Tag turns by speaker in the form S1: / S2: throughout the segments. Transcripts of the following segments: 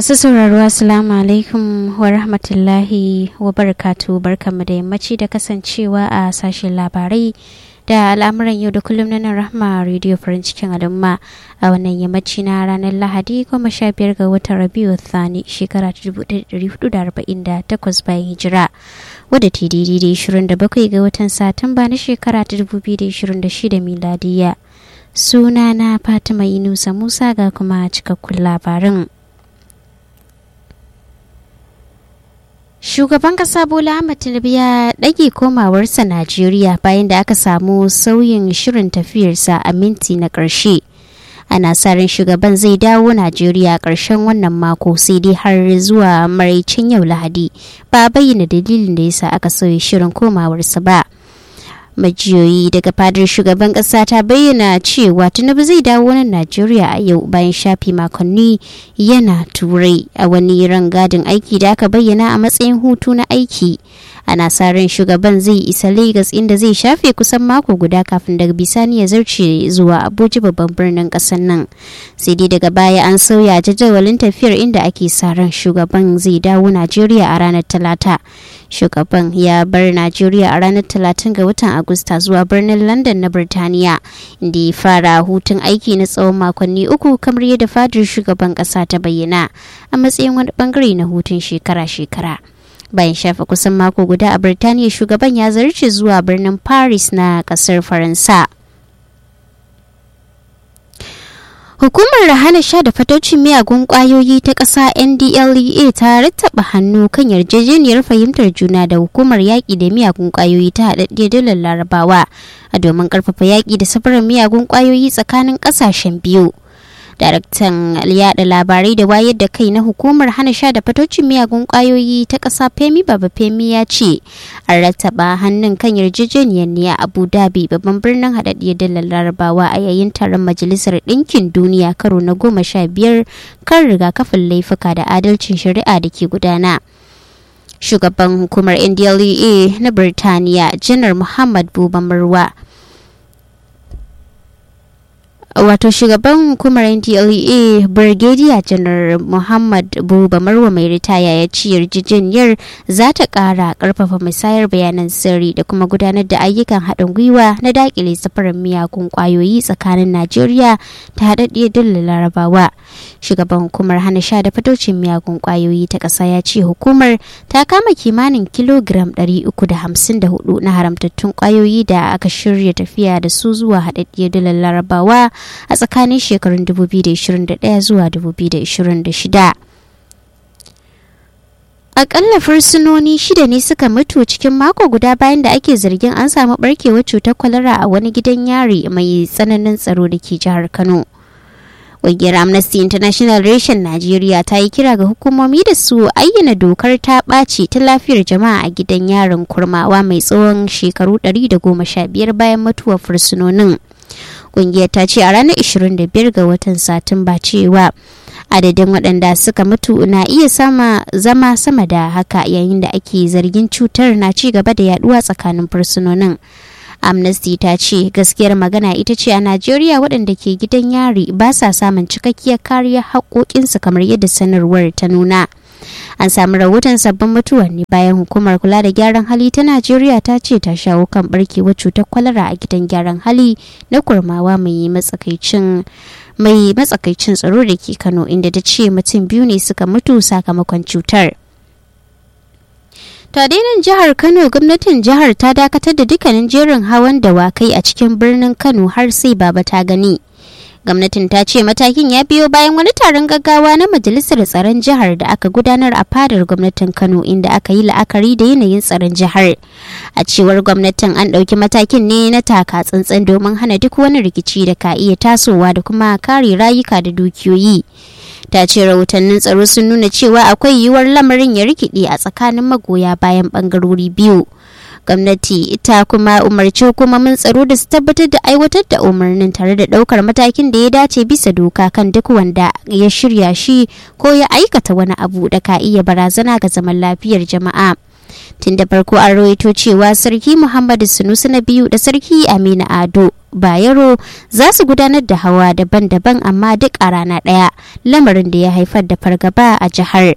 S1: masu sauraro assalamu alaikum wa rahmatullahi wa barakatu barkanmu da yammaci da kasancewa a sashen labarai da al'amuran yau da kullum na nan rahma radio farin cikin al'umma a wannan yammaci na ranar lahadi goma sha biyar ga watan rabiu thani shekara ta dubu hudu da arba'in da takwas bayan hijira wadda ta daidai da ishirin da bakwai ga watan satumba na shekara ta dubu biyu da ishirin da shida miladiya suna na fatima inusa musa ga kuma cikakkun labarin Shugaban kasa Bola Ahmed Tinubu ya ɗage komawarsa Najeriya bayan da aka samu sauyin shirin tafiyarsa a minti na ƙarshe. Ana sa ran shugaban zai dawo Najeriya ƙarshen wannan mako sai dai har zuwa maraicin yau Lahadi ba bayyana dalilin da yasa aka sauya shirin komawarsa ba. majiyoyi daga fadar shugaban kasa ta bayyana cewa tinubu zai dawo nan najeriya a yau bayan shafi makonni yana turai a wani rangadin aiki da aka bayyana a matsayin hutu na aiki ana sa ran shugaban zai isa lagos inda zai shafe kusan mako guda kafin daga bisani ya zarce zuwa abuja babban birnin kasar nan sai dai daga baya an sauya jadawalin tafiyar inda ake sa ran shugaban zai dawo najeriya a ranar talata shugaban ya bar najeriya a ranar talatin ga watan agusta zuwa birnin london na birtaniya inda ya fara hutun aiki na tsawon makonni uku kamar yadda fadar shugaban kasa ta bayyana a matsayin wani bangare na hutun shekara-shekara bayan shafa kusan mako guda a birtaniya shugaban ya zarce zuwa birnin paris na kasar faransa Hukumar hana sha da fatocin miyagun kwayoyi ta ƙasa NDLEA ta rattaba hannu kan yarjejeniyar fahimtar juna da hukumar yaƙi da miyagun kwayoyi ta haɗaɗɗiyar dalar larabawa a domin ƙarfafa yaƙi da safarar miyagun kwayoyi tsakanin ƙasashen biyu. daraktan yada labarai da wayar da kai na hukumar hana sha da fatocin miyagun kwayoyi ta ƙasa femi baba femi ya ce an rattaba hannun kan yarjejeniyar ne a abu dhabi babban birnin haɗaɗɗiyar dalar larabawa a yayin taron majalisar ɗinkin duniya karo na goma sha biyar kan rigakafin laifuka da adalcin shari'a da ke gudana shugaban hukumar ndlea na birtaniya janar muhammad buba marwa wato shugaban hukumar ndlea brigadier janar muhammad buba marwa mai ritaya ya ci yarjejeniyar za ta kara karfafa musayar bayanan sirri da kuma gudanar da ayyukan haɗin gwiwa na dakile safarar miyagun kwayoyi tsakanin najeriya ta haɗaɗɗiyar dole larabawa shugaban hukumar hana sha da fatocin miyagun kwayoyi ta ƙasa ya ce hukumar ta kama kimanin kilogiram 354 na haramtattun kwayoyi da aka shirya tafiya da su zuwa haɗaɗɗiyar dole larabawa a tsakanin shekarun 2021 zuwa 2026. Akalla fursunoni shida ne suka mutu cikin mako guda bayan da ake zargin an samu barkewar cutar kwalara a wani gidan yari mai tsananin tsaro da ke jihar Kano. Ƙungiyar Amnesty International Reshen Najeriya ta yi kira ga hukumomi da su ayyana dokar ta ɓaci ta lafiyar jama'a a gidan yarin kurmawa mai tsawon shekaru 115 bayan mutuwar fursunonin. kungiyar ta ce a ranar 25 ga watan satumba cewa adadin waɗanda suka mutu na iya sama zama sama da haka yayin da ake zargin cutar na ci gaba da yaduwa tsakanin fursunonin amnesty ta ce gaskiyar magana ita ce a najeriya waɗanda ke gidan yari ba sa samun cikakkiyar kariyar haƙoƙinsu kamar yadda sanarwar ta nuna an samu rahoton sabbin mutuwa ne bayan hukumar kula da gyaran hali ta najeriya ta ce ta shawo kan barkewar cutar kwalara a gidan gyaran hali na kurmawa mai matsakaicin mai matsakaicin tsaro da ke kano inda ta ce mutum biyu ne suka mutu sakamakon cutar tadainin jihar kano gwamnatin jihar ta dakatar da dukkanin jerin hawan dawakai a cikin birnin kano har sai baba ta gani gwamnatin ta ce matakin ya biyo bayan wani taron gaggawa na majalisar tsaron jihar da aka gudanar a fadar gwamnatin kano inda aka yi la'akari da yanayin tsaron jihar a cewar gwamnatin an ɗauki matakin ne na taka tsantsan domin hana duk wani rikici da ka iya tasowa da kuma kare rayuka da dukiyoyi ta ce rahotannin tsaro sun nuna cewa akwai yiwuwar lamarin ya rikide a tsakanin magoya bayan bangarori biyu gwamnati ita kuma umarci hukumomin tsaro da su tabbatar da aiwatar da umarnin tare da daukar matakin da ya dace bisa doka kan duk wanda ya shirya shi ko ya aikata wani abu da ka iya barazana ga zaman lafiyar jama'a tun da farko an rawaito cewa sarki muhammadu sunusu na biyu da sarki aminu ado bayero za su gudanar da hawa daban-daban amma duk a rana ɗaya lamarin da ya haifar da fargaba a jihar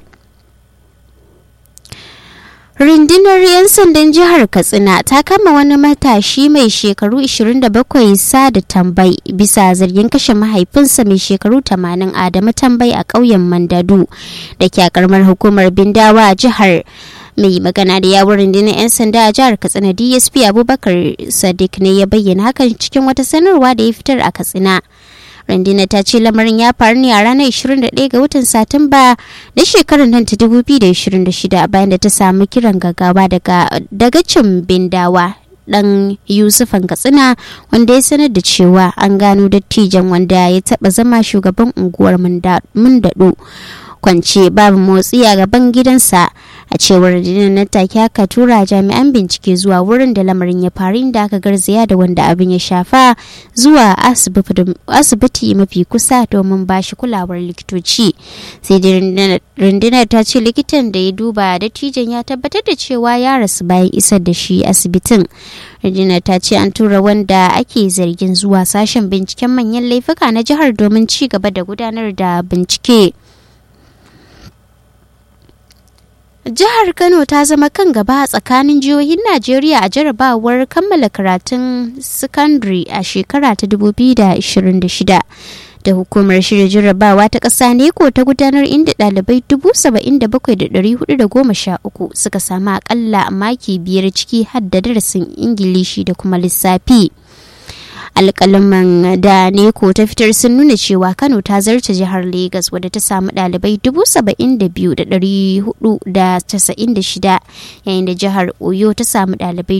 S1: rundunar 'yan sandan jihar katsina ta kama wani matashi mai shekaru 27 sa da tambai bisa zargin kashe mahaifinsa mai shekaru 80 adamu tambai a ƙauyen mandadu da ke karamar hukumar bindawa a jihar mai magana da yawon rundunar 'yan sanda a jihar katsina dsp abubakar sadiq ne ya bayyana hakan cikin wata sanarwa da ya fitar a katsina rundunar ta ce lamarin ya faru ne a ranar 21 ga watan satumba na shekarar nan ta 2026 bayan da ta samu kiran gaggawa daga dagacin bindawa dan yusufan katsina wanda ya sanar da cewa an gano dattijan wanda ya taba zama shugaban unguwar mundado kwance babu motsi a gaban gidansa a cewar rundunar nan take aka tura jami'an bincike zuwa wurin da lamarin ya faru inda aka garzaya da wanda abin ya shafa zuwa asibiti mafi kusa domin ba shi kulawar likitoci sai da rundunar ta ce likitan da ya duba dattijan ya tabbatar da cewa ya rasu bayan isar da shi asibitin rundunar ta ce an tura wanda ake zargin zuwa sashen binciken manyan laifuka na jihar domin ci gaba da gudanar da bincike. Jihar Kano ta zama kan gaba a tsakanin jihohin Najeriya a jarabawar kammala karatun sakandare a shekara ta 2026. Da hukumar shirya jarabawa ta ƙasa neko ta gudanar inda ɗalibai 77,413 suka samu akalla maki biyar ciki har da darasin Ingilishi da kuma lissafi. alkalaman da neko ta fitar sun nuna cewa kano ta zarce jihar Legas wadda ta samu dalibai 72,496 yayin da jihar oyo ta samu dalibai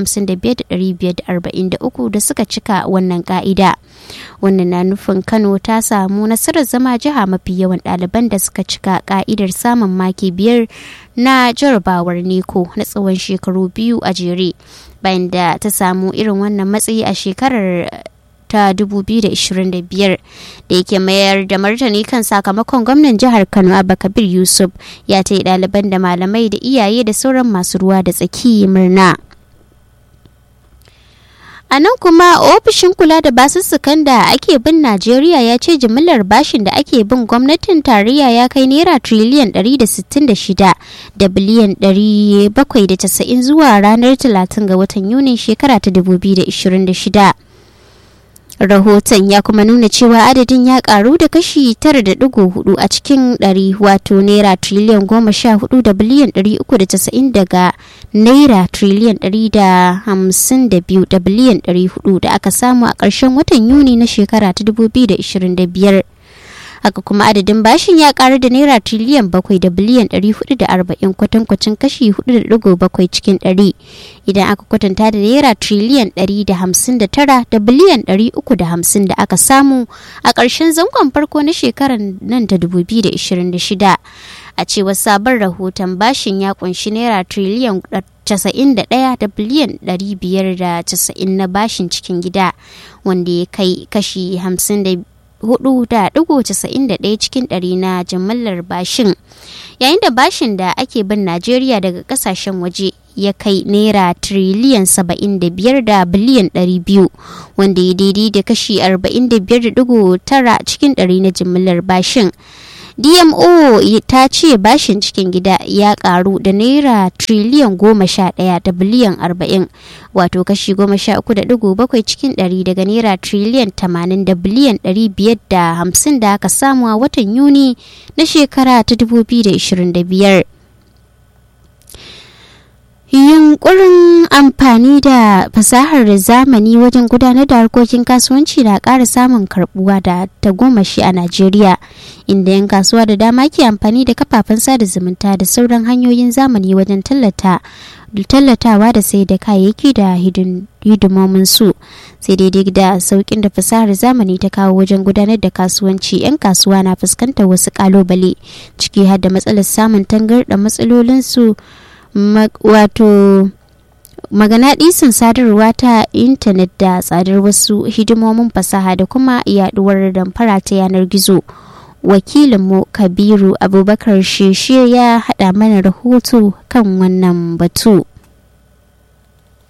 S1: 55,543 da suka cika wannan ka'ida wannan na nufin kano ta samu nasarar zama jiha mafi yawan ɗaliban da suka cika ka'idar samun maki biyar na jarabawar neko na tsawon shekaru biyu a jere bayan da ta samu irin wannan matsayi a shekarar ta 2025 da yake mayar da martani kan sakamakon gwamnan jihar kano abba kabir yusuf ya ta yi ɗaliban da malamai da iyaye da sauran masu ruwa da tsaki murna a nan kuma ofishin kula da basussukan da ake bin najeriya ya ce jimillar bashin da ake bin gwamnatin tarayya ya kai naira triliyan 166 da biliyan 790 zuwa ranar 30 ga watan yunin shekara ta 2026 rahoton ya kuma nuna cewa adadin ya karu da kashi 9.4 a cikin 100 wato naira triliyan 14 da biliyan 390 daga naira triliyan 152 da biliyan 400 da aka samu a ƙarshen watan yuni na shekara ta 2025 haka kuma adadin bashin ya karu da naira triliyan bakwai da biliyan ɗari hudu da arba'in kwatankwacin kashi hudu da digo bakwai cikin ɗari idan aka kwatanta da naira triliyan ɗari da hamsin da tara da biliyan ɗari uku da hamsin da aka samu a ƙarshen zangon farko na shekarar nan ta dubu biyu da ishirin da shida a cewar sabon rahoton bashin ya kunshi naira triliyan 91 da biliyan 590 na bashin cikin gida wanda ya kai kashi 54.91 cikin ɗari na jimillar bashin yayin da bashin da ake bin najeriya daga kasashen waje ya kai naira triliyan 75 da biliyan 200 wanda ya daidai da kashi 45.9 cikin ɗari na jimillar bashin dmo ta ce bashin cikin gida ya karu da naira triliyan goma sha daya da biliyan arba'in wato kashi goma sha uku da digo bakwai cikin dari daga naira triliyan tamanin da biliyan dari biyar da hamsin da aka samu a watan yuni na shekara ta dubu biyu da ishirin da biyar yunkurin amfani da fasahar zamani wajen gudanar da harkokin kasuwanci na ƙara samun karbuwa da tagomashi a najeriya inda 'yan kasuwa da dama ke amfani da kafafen sada zumunta da sauran hanyoyin zamani wajen tallata tallatawa da sai da kayayyaki da hidimomin su sai daidai da saukin da fasahar zamani ta kawo wajen gudanar da kasuwanci 'yan kasuwa na fuskantar wasu kalubale ciki har da matsalar samun tangarɗa matsalolinsu wato maganaɗisin sadarwa ta intanet da tsadar wasu hidimomin fasaha da kuma yaduwar damfara ta yanar gizo wakilinmu kabiru abubakar sheshe ya haɗa mana rahoto kan wannan batu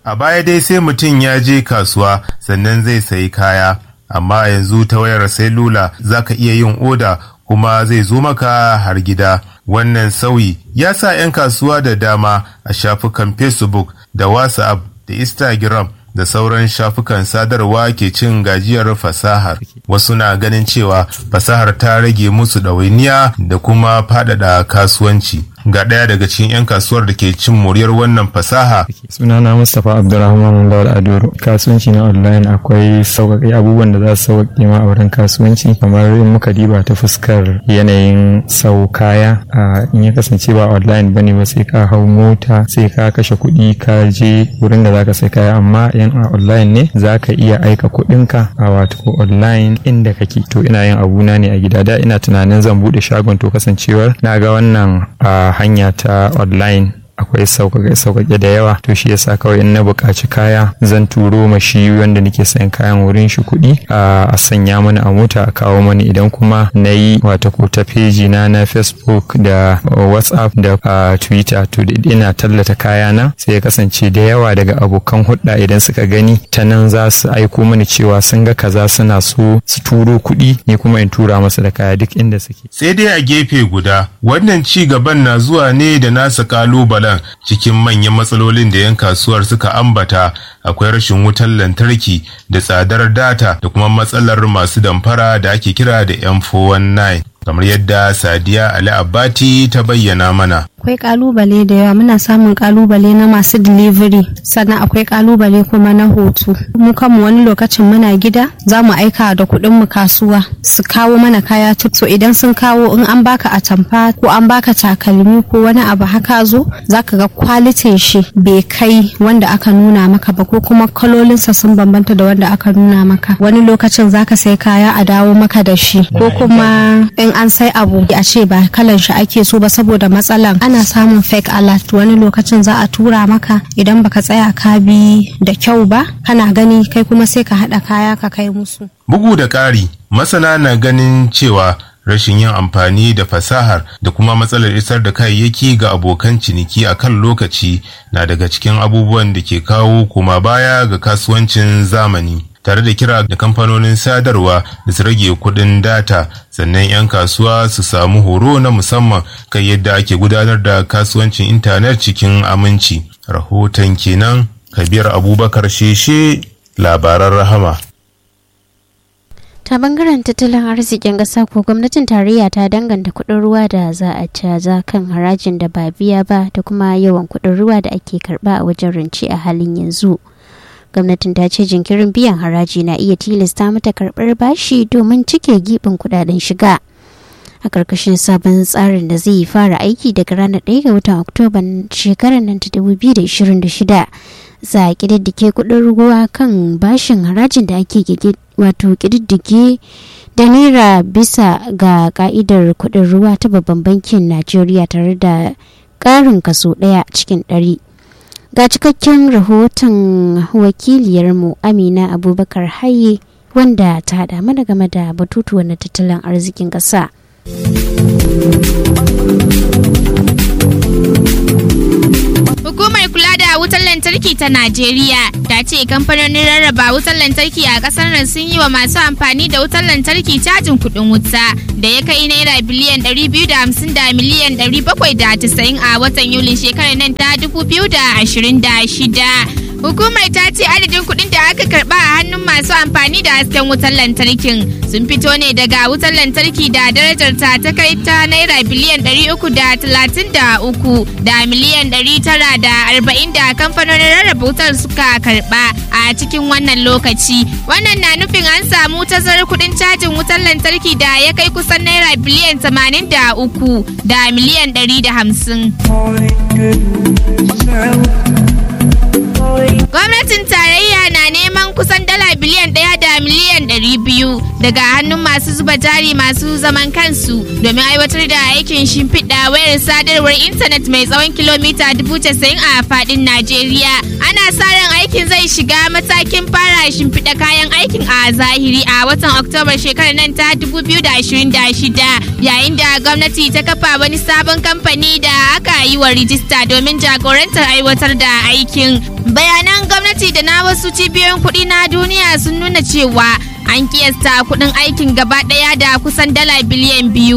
S2: A baya dai sai mutum ya je kasuwa sannan zai sayi kaya, amma yanzu ta wayar lula za ka iya yin oda kuma zai zo maka har gida. Wannan sauyi ya sa 'yan kasuwa da dama a shafukan Facebook da WhatsApp da Instagram da sauran shafukan sadarwa ke cin gajiyar fasahar. Wasu na ganin cewa fasahar ta rage musu ɗawainiya da kuma faɗaɗa kasuwanci. Ga ɗaya daga cikin 'yan kasuwar da ke cin muryar wannan fasaha.
S3: Sunana Mustapha Abdulrahman Lawal Adoro. Kasuwanci na online akwai sauƙaƙe abubuwan da za su sauƙaƙe ma a wurin kasuwanci kamar in muka diba ta fuskar yanayin sau kaya in ya kasance ba online bane ba sai ka hau mota sai ka kashe kuɗi ka je wurin da zaka sai kaya amma yan a online ne zaka iya aika kuɗinka a wato online inda kake to ina yin abuna ne a gida da ina tunanin zan buɗe shagon to kasancewar na ga wannan a hanya ta online akwai sauƙaƙe da yawa to shi yasa kawai in na buƙaci kaya zan turo ma shi wanda nake sayan kayan wurin shi kuɗi a sanya mana a mota a kawo mani idan kuma na yi wata ko ta feji na na facebook da whatsapp da twitter to ina tallata kaya na sai ya kasance da yawa daga abokan hudda idan suka gani ta nan za su aiko mani cewa sun ga kaza suna so su turo kuɗi ni kuma in tura masa da kaya duk inda suke
S2: sai dai a gefe guda wannan ci gaban na zuwa ne da nasa kalubalen cikin manyan matsalolin da 'yan kasuwar suka ambata akwai rashin wutar lantarki da tsadar data da kuma matsalar masu damfara da ake kira da m419 kamar yadda sadiya ali abbati ta bayyana mana
S4: akwai kalubale da yawa muna samun kalubale na masu delivery sannan akwai kalubale kuma na hoto mu kanmu wani lokacin muna gida za mu aika da kuɗin mu kasuwa su kawo mana kaya so idan sun kawo in an baka atamfa ko an baka takalmi ko wani abu haka zo zaka ga kwalitin shi bai kai wanda aka nuna maka ba ko kuma kalolinsa sun bambanta da wanda aka nuna maka wani lokacin zaka sai kaya a dawo maka da shi ko kuma in an sai abu a ce ba kalan shi ake so ba saboda matsalan ana samun fake alert wani lokacin za a tura maka idan baka tsaya ka bi da kyau ba kana gani kai kuma sai ka haɗa kaya ka kai musu
S2: bugu da ƙari masana na ganin cewa rashin yin amfani da fasahar da kuma matsalar isar da kayayyaki ga abokan ciniki a kan lokaci na daga cikin abubuwan da ke kawo kuma baya ga kasuwancin zamani tare da kira da kamfanonin sadarwa da su rage kudin data sannan 'yan kasuwa su samu horo na musamman kan yadda ake gudanar da kasuwancin intanet cikin aminci rahoton kenan kabir abubakar sheshe labaran rahama
S1: ta bangaren tattalin arzikin ƙasa ko gwamnatin tarayya ta danganta kuɗin ruwa da za a caza kan harajin da ba biya ba da kuma yawan kuɗin ruwa da ake karɓa a wajen rance a halin yanzu gwamnatin ta ce jinkirin biyan haraji na iya tilasta mata karɓar bashi domin cike gibin kudaden shiga a ƙarƙashin sabon tsarin da zai fara aiki daga ranar 1 ga watan oktoban shekarar nan ta 2026 za a ƙididdige kuɗin ruwa kan bashin harajin da ake wato ƙididdige da naira bisa ga ka'idar kuɗin ruwa ta babban bankin najeriya tare da ƙarin kaso ɗaya cikin ɗari. ga cikakken rahoton wakiliyarmu amina abubakar haye wanda ta hada mana game da batutuwan na tattalin arzikin ƙasa.
S5: Hukumar kula da wutar lantarki ta Najeriya ta ce kamfanonin rarraba wutar lantarki a kasar nan sun yi wa masu amfani da wutar lantarki cajin kuɗin wuta da ya kai naira biliyan 250 da miliyan 790 a watan Yulin shekarar nan ta 2026. Hukumar ta ce adadin kuɗin da aka karɓa a hannun masu amfani da hasken wutar lantarkin sun fito ne daga wutar lantarki da darajar ta ta kai ta naira biliyan 333 da miliyan 940 da kamfanonin rarraba wutar suka karɓa a cikin wannan lokaci. Wannan na nufin an samu tazarar kuɗin cajin wutar lantarki da ya kai kusan naira biliyan 83 da miliyan 150. Gwamnatin tarayya na neman kusan dala biliyan ɗaya da miliyan ɗari biyu daga hannun masu zuba jari masu zaman kansu domin aiwatar da aikin shimfiɗa wayar sadarwar intanet mai tsawon kilomita dubu casa'in a faɗin Najeriya. Ana sa ran aikin zai shiga matakin fara shimfiɗa kayan aikin a zahiri a watan Oktoba shekarar nan ta 2026 yayin da gwamnati ta kafa wani sabon kamfani da aka yi wa rijista domin jagorantar aiwatar da aikin. bayanan gwamnati da na wasu cibiyoyin kuɗi na duniya sun nuna cewa an kiyasta kuɗin aikin gaba ɗaya da kusan dala biliyan biyu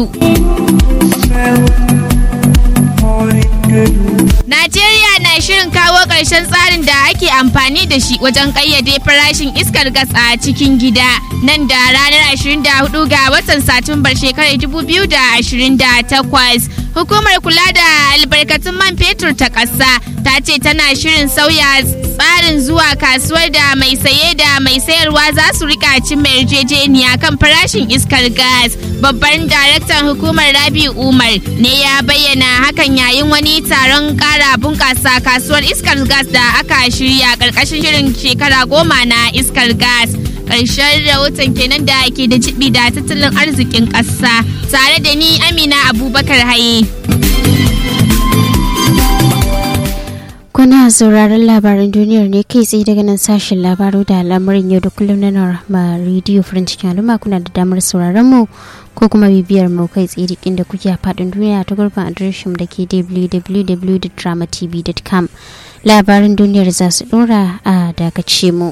S5: Najeriya na shirin kawo ƙarshen tsarin da ake amfani da shi wajen ƙayyade farashin iskar gas a cikin gida nan da ranar 24 ga watan Satumbar shekarar 2028. Hukumar kula da albarkatun man fetur ta ƙasa ta ce tana shirin sauya tsarin zuwa kasuwar da mai saye da mai sayarwa za su rika cin mai yarjejeniya kan farashin iskar gas. Babban daraktan hukumar Rabi Umar ne ya bayyana hakan yayin wani taron kara bunkasa kasuwar iskar gas da aka shirya karkashin shirin shekara goma na iskar gas ƙarshen rahoton kenan da ke da jibi da tattalin arzikin ƙasa tare da ni amina abubakar haye
S1: Kuna sauraron labaran duniyar ne kai tsaye daga nan sashen labaru da al'amarin yau da kullum na Norma Radio French Al'umma kuna da damar sauraron mu ko kuma bibiyar mu kai tsaye duk inda kuke a faɗin duniya ta gurbin adireshin da ke www.dramatv.com labaran duniyar za su ɗora a dakace mu.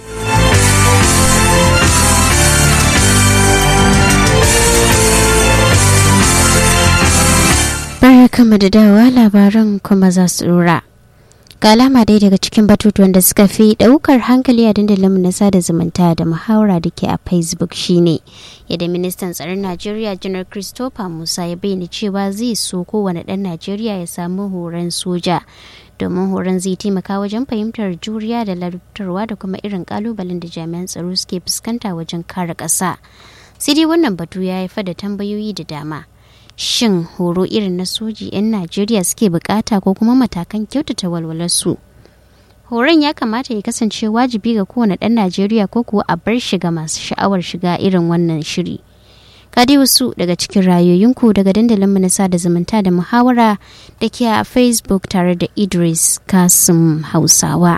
S1: Barkanmu da dawa labaran kuma za su ɗora. ga alama dai daga cikin batutuwan da suka fi daukar hankali a dandalin na sada zumunta da muhawara da ke a facebook shine yadda ministan tsaron najeriya janar christopher musa ya bayyana cewa zai so kowane dan najeriya ya samu horon soja domin horon zai taimaka wajen fahimtar juriya da larabtarwa da kuma irin kalubalen da jami'an tsaro suke fuskanta wajen kare ƙasa sai dai wannan batu ya haifar da tambayoyi da dama shin horo irin na soji 'yan najeriya suke bukata ko kuma matakan kyautata walwalarsu horon ya kamata ya kasance wajibi ga kowane ɗan najeriya ko kuwa a bar shiga masu sha'awar shiga irin wannan shiri kadi wasu daga cikin rayoyinku daga dandalin na sada zumunta da muhawara da ke a facebook tare da idris kasim hausawa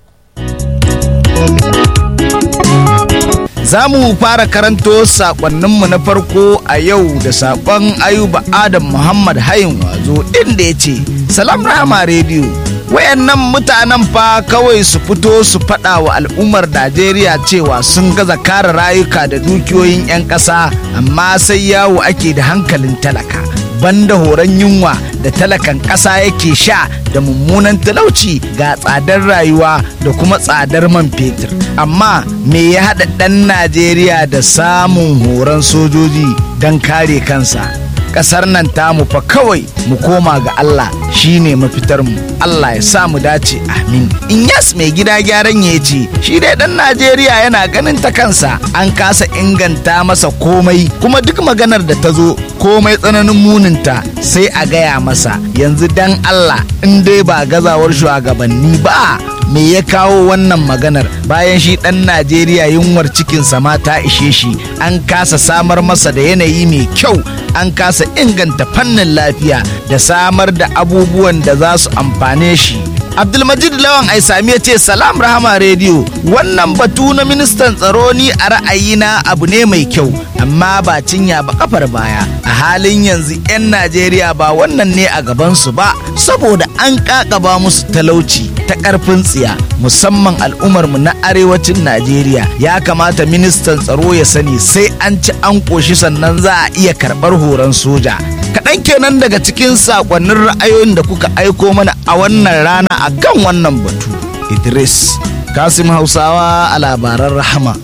S6: Za mu fara karanto sakonninmu na farko a yau da sakon Ayuba Adam Muhammad Hayin Wazo inda ya ce, Salam Rahama Radio, wayannan mutanen fa kawai su fito su faɗa wa al'ummar Najeriya cewa sun gaza kare rayuka da dukiyoyin 'yan ƙasa, amma sai yawo ake da hankalin talaka. banda horon yunwa da talakan ƙasa yake sha da mummunan talauci ga tsadar rayuwa da kuma tsadar man fetur amma me ya haɗa ɗan najeriya da samun horon sojoji don kare kansa ƙasar nan tamu fa kawai mu koma ga Allah shine mafitar mu Allah ya sa mu dace amin in yas mai gida gyaran ya ce shi dai dan Najeriya yana ganin ta kansa an kasa inganta masa komai kuma duk maganar da ta zo komai tsananin muninta sai a gaya masa yanzu dan Allah in dai ba gazawar shugabanni ba me ya kawo wannan maganar bayan shi ɗan najeriya yunwar cikinsa ma ta ishe shi an kasa samar masa da yanayi mai kyau an kasa inganta fannin lafiya da samar da abubuwan da za su amfane shi abdulmajid lawan aisami ya ce salam rahama rediyo wannan batu na ministan tsaro ni a ra'ayina abu ne mai kyau amma ba cinya ba kafar baya a halin yanzu 'yan najeriya ba wannan ne a gabansu ba saboda an kakaba musu talauci ta karfin tsiya musamman al'ummarmu na arewacin najeriya ya kamata ministan tsaro ya sani sai an ci an koshi sannan za a iya karɓar horon soja kaɗan kenan daga cikin saƙonnin ra'ayoyin da kuka aiko mana a wannan rana a kan wannan batu idris kasim hausawa a labaran rahama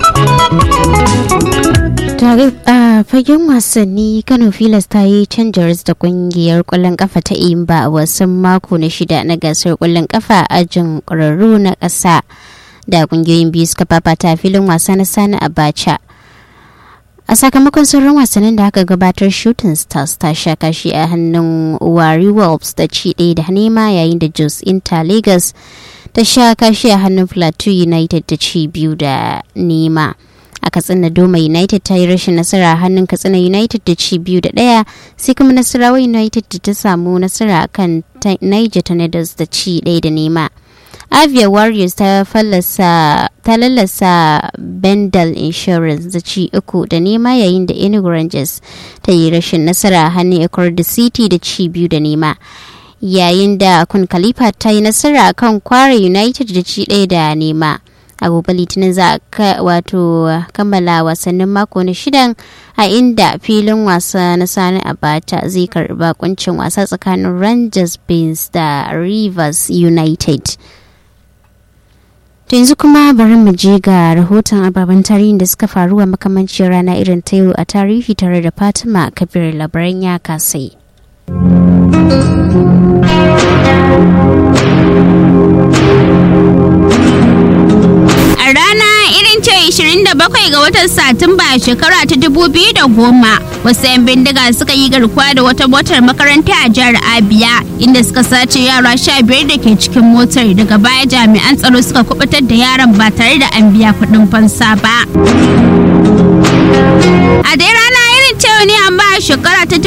S1: tare a fagen wasanni kano filas ta yi canjars da kungiyar kwallon kafa ta imba a wasan mako na shida na gasar kwallon kafa a ajin ƙwararru na ƙasa da kungiyoyin biyu suka fafata filin wasa na sani abacha a sakamakon sauran wasannin da aka gabatar shooting stars ta sha kashi a hannun wari wolves da ci ɗaya da nema yayin da jos inter lagos ta sha kashi a hannun plateau united da ci biyu da nema a katsina doma united ta yi rashin nasara a hannun katsina united da ci biyu da ɗaya sai kuma nasarawa united da ta samu nasara kan niger tornadoes da ci ɗaya da nema avia warriors ta fallasa ta lallasa bendel insurance da ci uku da nema yayin da enugu rangers ta yi rashin nasara a hannun da city da ci biyu da nema yayin da kun khalifa ta yi nasara kan kware united da ci ɗaya da nema a gobe litinin za a wato kammala wasannin mako na shidan a inda filin wasa na sani abata zai karba kuncin wasa tsakanin rangers beans da rivers united to yanzu kuma bari mu je ga rahoton ababen tarihin da suka faru a makamancin rana irin ta yau a tarihi tare da fatima kabir labaran ya kasai
S5: A rana irin ce 27 ga watan Satumba shekara ta 2010 wasu 'yan bindiga suka yi garkuwa da wata motar makaranta a jihar Abia inda suka sace yara 15 da ke cikin motar daga baya jami'an tsaro suka kubutar da yaran ba tare da an biya kuɗin fansa ba. A dai rana irin cewa ne amma a shekara ta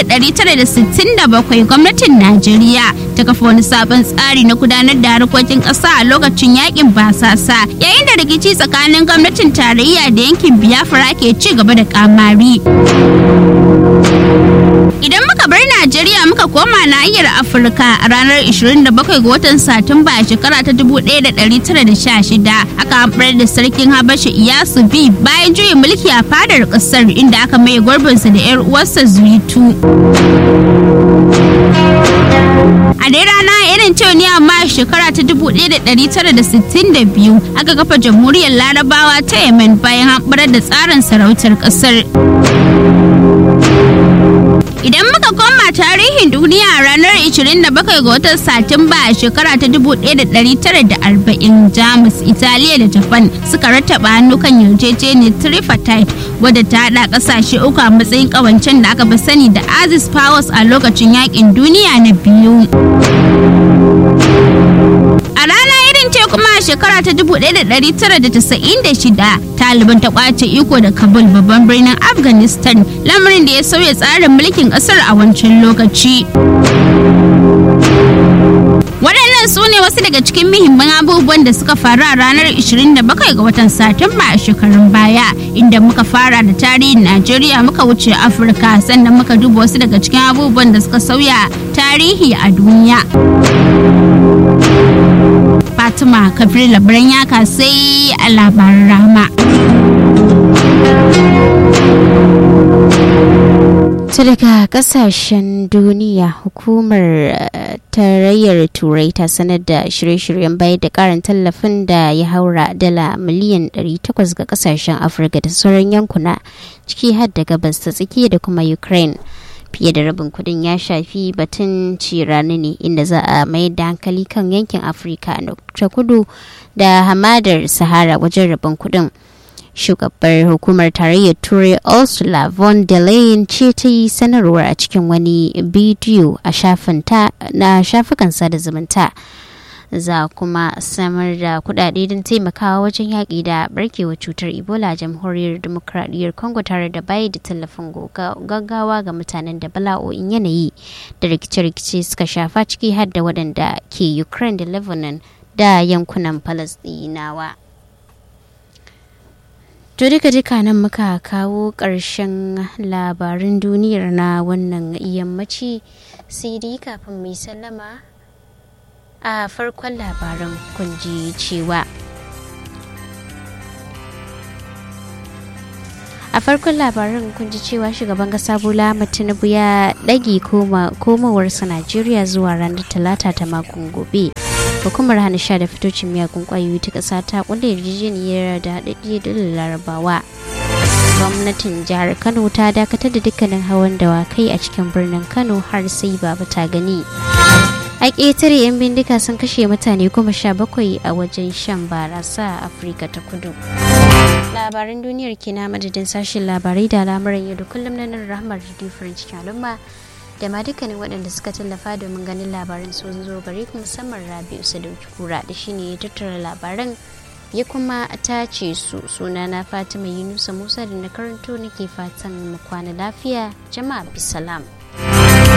S5: 1967 gwamnatin Najeriya ta kafa wani sabon tsari na gudanar da harkokin ƙasa a lokacin yakin basasa yayin da rikici tsakanin gwamnatin tarayya da yankin Biafra ke ci gaba da kamari. Idan muka bar Najeriya muka koma nahiyar Afirka a ranar 27 ga watan Satumba a shekara ta 1916 aka hamɓar da sarkin Habasha Iyasu B bayan juyin mulki a fadar ƙasar inda aka maye gurbinsa da 'yar uwarsa Zuitu. A dai rana irin cewa ne amma a shekara ta 1962 aka kafa jamhuriyar Larabawa ta Yemen bayan hamɓarar da tsarin sarautar ƙasar. Idan muka koma tarihin duniya a ranar 27 ga watan Satumba a shekara ta 1940 Jamus, Italiya da Japan suka rattaba hannu kan yarjejeniyar tripartite wadda ta haɗa ƙasashe uku a matsayin ƙawancen da aka fi sani da Axis Powers a lokacin yakin duniya na biyu. A rana irin ce kuma a shekara ta 1996 Taliban ta kwace iko da Kabul babban birnin Afghanistan lamarin da ya sauya tsarin mulkin kasar a wancan lokaci. Waɗannan su ne wasu daga cikin muhimman abubuwan da suka faru a ranar 27 ga watan Satumba a shekarun baya inda muka fara da tarihin Najeriya muka wuce Afirka sannan muka duba wasu daga cikin abubuwan da suka sauya tarihi a duniya. Fatima Kabir labaran yaka sai a labaran rama.
S1: ta daga kasashen duniya hukumar tarayyar turai ta sanar da shirye-shiryen bayar da karin tallafin da ya haura dala miliyan 800 ga kasashen afirka da sauran yankuna ciki har da gabas ta tsakiya da kuma ukraine fiye da rabin kudin ya shafi batun cirani ne inda za a mayar da hankali kan yankin afirka ta kudu da hamadar sahara wajen rabin kudin shugabar hukumar tarayyar turai ursula von der leyen ce ta yi sanarwar a cikin wani bidiyo a na shafukan sada zumunta za kuma samar da kudade don taimakawa wajen yaƙi da barkewa cutar ebola a jamhuriyar demokradiyyar congo tare da bayar da tallafin gaggawa ga mutanen da bala'o'in yanayi da rikice-rikice suka shafa ciki har da waɗanda ke ukraine da lebanon da yankunan palestinawa To duka duka nan muka kawo ƙarshen labarin duniyar na wannan yammaci sai dai kafin mai sallama a farkon labaran kun ji cewa a farkon labaran kun ji cewa shugaban kasa bola tinubu ya ɗage komawarsa najeriya zuwa ranar talata ta makon gobe hukumar hana sha da fitocin miyagun kwayoyi ta ƙasa ta kulle yarjejeniyar da haɗaɗɗiyar dalilin larabawa gwamnatin jihar kano ta dakatar da dukkanin hawan dawakai a cikin birnin kano har sai baba ta gani a ƙetare 'yan bindiga sun kashe mutane goma sha bakwai a wajen shan barasa a afirka ta kudu labaran duniyar kina madadin sashen labarai da al'amuran yau da kullum na nan rahmar radio french al'umma da ma dukkanin waɗanda suka tallafa domin ganin labaran sun zo gare ku musamman rabi'u sadauki kura da shine ya tattara labaran ya kuma tace su suna na fatima yunusa musa da na karanto nake fatan mu kwana lafiya jama'a bisalam